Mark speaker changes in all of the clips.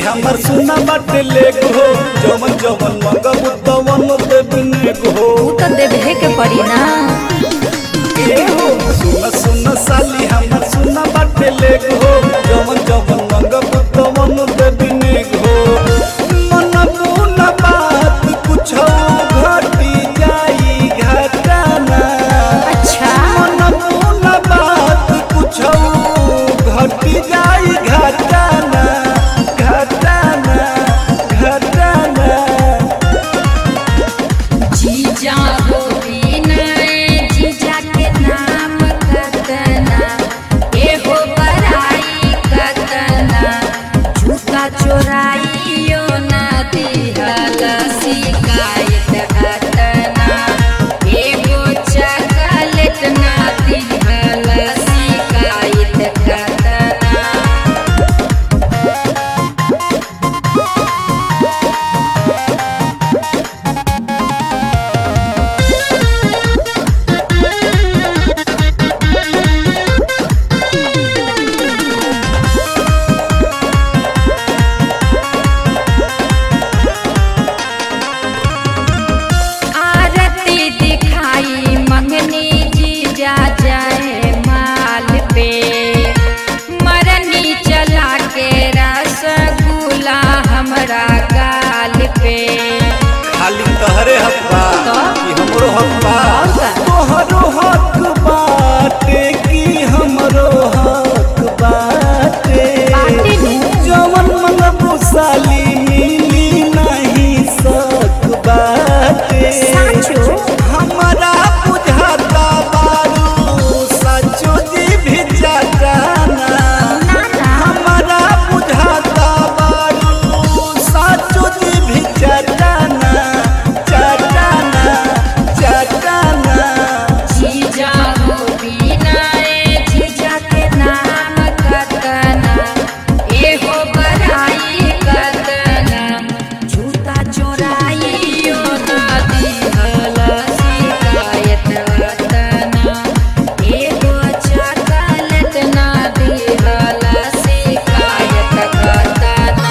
Speaker 1: हमर सुना बाटे लेग हो जवन जवन मंगबू तवन देबने हो
Speaker 2: ऊ तो देवे के पड़ी ना
Speaker 1: ए हो सुन सुन साली हमर सुना बाटे लेग हो जवन जवन मंगबू तवन देबने हो मन बुना बात कुछ घटी जाई घटाना
Speaker 2: अच्छा
Speaker 1: मन बुना बात कुछ घटी जाई घटाना घटाना घटाना
Speaker 2: जीजा हो बिनय जीजा के नाम कतना ए हो बड़ाई कतना झूठा चोराइयो ना दिहल शिकायत अतना एगो चकलेट ना दिहल शिकायत अतना आरती दिखाई मंगनी जी जा जाए माल पे मरनी चला के रसगुल्ला हमरा गाल पे
Speaker 1: खाली तहरे हक बा
Speaker 2: तो?
Speaker 1: कि हमरो हक बा
Speaker 2: और का?
Speaker 1: तोहरो हक बाटे कि हमरो हक बाटे
Speaker 2: बाटे नु।
Speaker 1: जवन मंगबू साली मिली नहीं सक बाटे
Speaker 2: साचो?
Speaker 1: हमरा बुझाता बारू सचो जी भी जाना
Speaker 2: ना ना
Speaker 1: हमरा बुझाता बारू साचो जी भी चटाना चटाना चटाना
Speaker 2: जीजा हो बिनाए जीजा के नाम कतना एहो बड़ाई कतना झूठा चोराइयो ना दिहल शिकायत अतना एगो चकलेट ना दिहल शिकायत अतना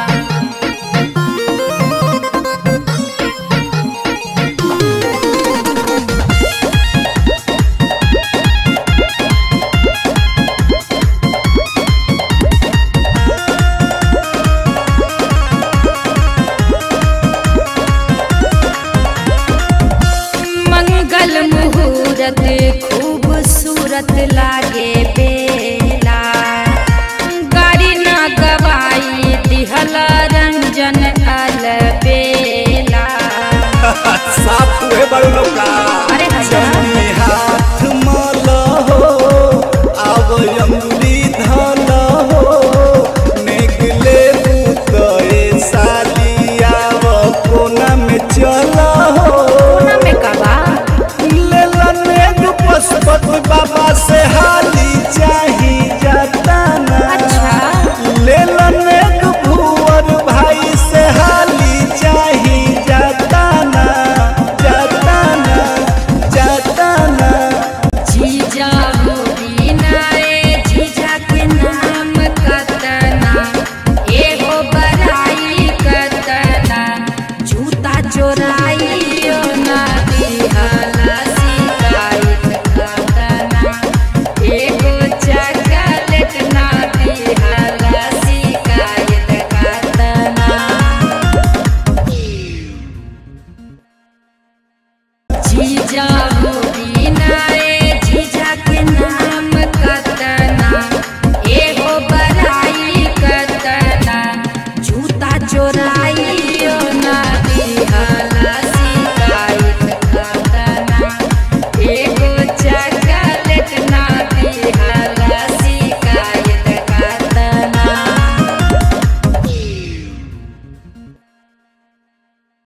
Speaker 2: मंगल मुहूर्त खूबसूरत लागे बेला गाड़ी न गवाई दिहल रंजन अलबेला
Speaker 1: साफ हुए बड़ लौका
Speaker 2: अरे अच्छा।
Speaker 1: जौनी हाथ मल हो आव अंगुली धल हो नेगले बुतए साली आव कोना में चल हो
Speaker 2: कोना में कबा
Speaker 1: लेला नेग पशुपति बाबा से हाली चाही जाता ना
Speaker 2: अच्छा
Speaker 1: लेला नेग भुवर भाई से हाली चाही जाता ना जाता ना जाता ना
Speaker 2: जीजा हो बिनाए जीजा के नाम कतना एगो बड़ाई कतना जूता चोराइयो ना दिहल शिकायत कतना एगो चकलेट ना दिहल शिकायत कतना जीजा